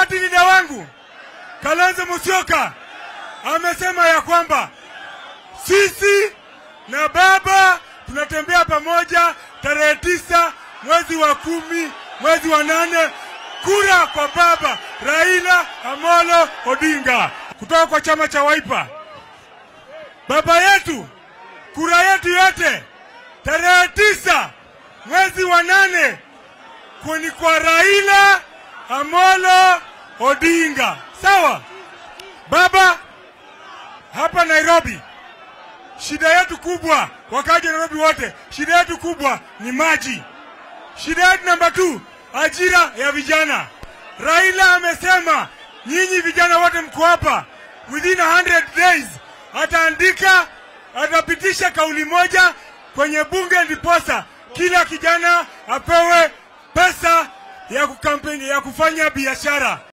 party leader wangu Kalonzo Musyoka amesema ya kwamba sisi na baba tunatembea pamoja tarehe tisa mwezi wa kumi mwezi wa nane kura kwa baba Raila Amolo Odinga kutoka kwa chama cha Wiper. Baba yetu, kura yetu yote tarehe tisa mwezi wa nane kuni kwa Raila Amolo Odinga. Sawa baba, hapa Nairobi shida yetu kubwa, wakaji wa Nairobi wote, shida yetu kubwa ni maji. Shida yetu namba tu, ajira ya vijana. Raila amesema nyinyi vijana wote mko hapa, within 100 days ataandika, atapitisha kauli moja kwenye bunge, ndiposa kila kijana apewe pesa ya kukampeni, ya kufanya biashara.